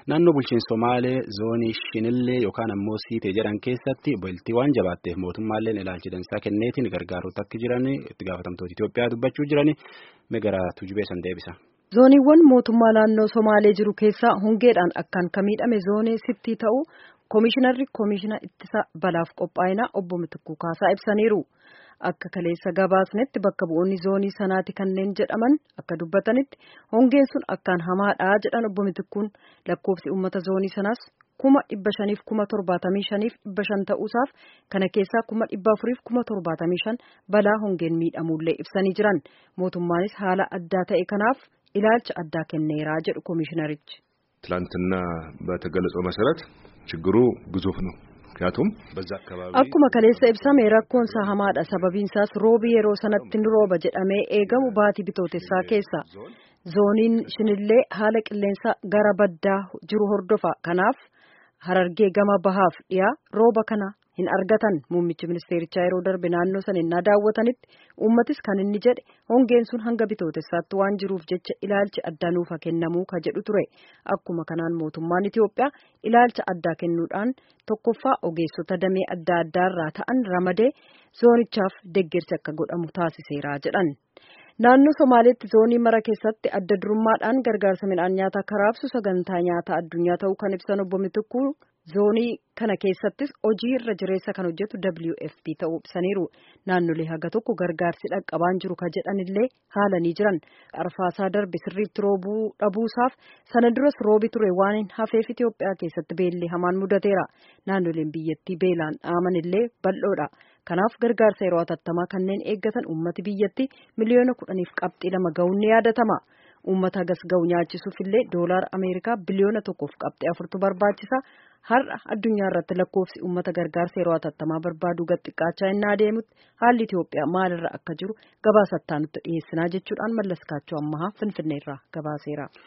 Naannoo bulchiinsa Somaalee zoonii Shinillee yookaan ammoo Siitee jedhan keessatti bultii waan jabaatteef mootummaalleen ilaalcha dansaa kenneetiin gargaaruutti akka jiran itti gaafatamtoota Itoophiyaa dubbachuu jiran gara tujubee san deebisa. Zooniiwwan mootummaa naannoo Somaalee jiru keessaa hongeedhaan akkaan ka miidhame zoonii sittii ta'uu Koomishinarri Koomishina ittisa balaaf qophaa'inaa obbo Mitikkuu Kaasaa ibsaniiru. Akka kaleessa gabaasnetti bakka bu'oonni zoonii sanaati kanneen jedhaman akka dubbatanitti hongeen sun akkaan hamaadha jedhan obbo Mitikkuun lakkoofsi uummata zoonii sanaas kuma dhibba shaniif kuma torbaatamii shaniif dhibba shan ta'uusaaf kana keessaa kuma dhibba afuriif kuma torbaatamii shan balaa hongeen miidhamuullee ibsanii jiran mootummaanis haala addaa ta'e kanaaf ilaalcha addaa kenneeraa jedhu koomishinarichi. ትላንትና በተገለጸው መሰረት ችግሩ ግዙፍ ነው። ምክንያቱም በዛ አካባቢ akkuma kaleessa ibsame rakkoon isaa hamaadha sababiin isaas roobi yeroo sanatti ni rooba jedhamee eegamu baatii bitootessaa keessa zooniin shinillee haala qilleensa gara baddaa jiru hordofa kanaaf harargee gama bahaaf dhiyaa rooba kana hin argatan muummichi ministeerichaa yeroo darbe naannoo sana innaa daawwatanitti uummatis kan inni jedhe hongeen sun hanga bitootessaatti waan jiruuf jecha ilaalchi addaa nuuf kennamuu ka jedhu ture akkuma kanaan mootummaan Itiyoophiyaa ilaalcha addaa kennuudhaan tokkoffaa ogeessota damee adda addaarraa ta'an ramadee zoonichaaf deeggarsi akka godhamu taasiseera jedhan. Naannoo Somaaleetti zoonii mara keessatti adda durummaadhaan gargaarsa midhaan nyaataa karaabsu sagantaa nyaataa addunyaa ta'uu kan ibsan obbo Mitikkuu zoonii kana keessattis hojii irra jireessa kan hojjetu WFP ta'uu ibsaniiru. Naannolee haga tokko gargaarsi dhaqqabaan jiru ka jedhanillee haalanii jiran. Arfaasaa darbe sirriitti roobuu dhabuusaaf sana duras roobi ture waan hin hafeef Itoophiyaa keessatti beellee hamaan mudateera. Naannoleen biyyattii beelaan dhaamanillee bal'oodha. Kanaaf gargaarsa yeroo hatattamaa kanneen eeggatan uummati biyyatti miliyoona kudhaniif qabxii lama ga'uun ni yaadatama. Uummata hagas ga'u nyaachisuuf illee doolaara Ameerikaa biliyoona tokkoof qabxii afurtu barbaachisa. Har'a addunyaa irratti lakkoofsi uummata gargaarsa yeroo hatattamaa barbaadu gad xiqqaachaa innaa adeemutti haalli Itoophiyaa maalirra akka jiru gabaasattaa nutti dhiyeessinaa jechuudhaan mallaskaachuu ammahaa Finfinneerraa gabaaseera.